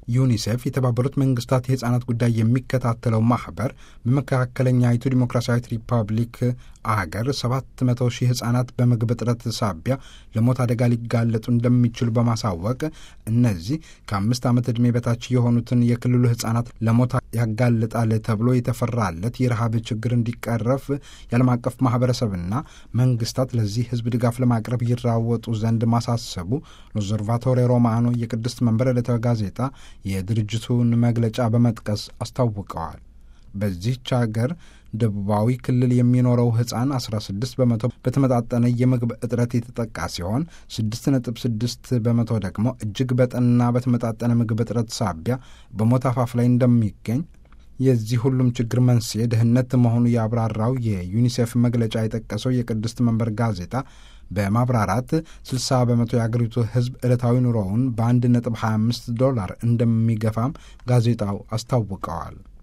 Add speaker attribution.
Speaker 1: ዩኒሴፍ የተባበሩት መንግስታት የህፃናት ጉዳይ የሚከታተለው ማህበር በመካከለኛይቱ ዲሞክራሲያዊት ሪፐብሊክ አገር 700 ሺህ ህጻናት በምግብ እጥረት ሳቢያ ለሞት አደጋ ሊጋለጡ እንደሚችሉ በማሳወቅ እነዚህ ከአምስት ዓመት ዕድሜ በታች የሆኑትን የክልሉ ህጻናት ለሞት ያጋልጣል ተብሎ የተፈራለት የረሃብ ችግር እንዲቀረፍ የዓለም አቀፍ ማህበረሰብና መንግስታት ለዚህ ህዝብ ድጋፍ ለማቅረብ ይራወጡ ዘንድ ማሳሰቡ ሎዘርቫቶሬ ሮማኖ የቅድስት መንበር ዕለታዊ ጋዜጣ የድርጅቱን መግለጫ በመጥቀስ አስታውቀዋል። በዚህች አገር ደቡባዊ ክልል የሚኖረው ህፃን 16 በመቶ በተመጣጠነ የምግብ እጥረት የተጠቃ ሲሆን 6.6 በመቶ ደግሞ እጅግ በጠና በተመጣጠነ ምግብ እጥረት ሳቢያ በሞት አፋፍ ላይ እንደሚገኝ የዚህ ሁሉም ችግር መንስኤ ድህነት መሆኑ ያብራራው የዩኒሴፍ መግለጫ የጠቀሰው የቅድስት መንበር ጋዜጣ በማብራራት 60 በመቶ የአገሪቱ ህዝብ ዕለታዊ ኑሮውን በ1.25 ዶላር እንደሚገፋም ጋዜጣው አስታውቀዋል።